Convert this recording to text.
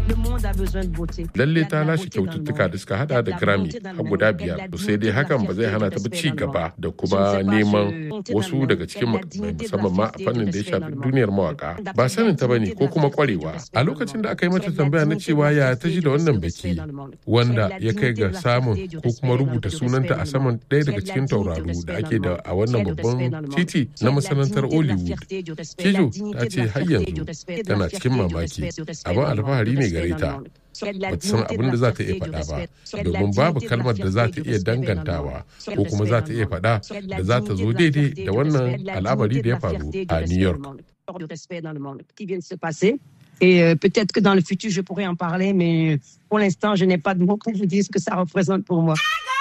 Lalle ta lashe kyaututtuka da suka hada da Grammy a guda biyar. To sai dai hakan ba zai hana ta ba ci gaba da kuma neman wasu daga cikin makamai musamman ma a fannin da ya shafi duniyar mawaka. Ba sanin ta bane ko kuma kwarewa. A lokacin da aka yi mata tambaya na cewa ya ta ji da wannan biki wanda ya kai ga samun ko kuma rubuta sunanta a saman ɗaya daga cikin tauraru da ake da a wannan babban titi na masanantar Hollywood. Kijo ta ce har yanzu tana cikin mamaki. Abin alfahari ne gare ta. ba ta san abin da za ta iya faɗa ba domin babu kalmar da za ta iya dangantawa ko kuma za ta iya faɗa da za ta zo daidai da wannan al'amari da ya faru a New York. Et euh, peut-être que dans le futur, je pourrais en parler, mais pour l'instant, je n'ai pas de mots pour vous dire ce que ça représente pour moi.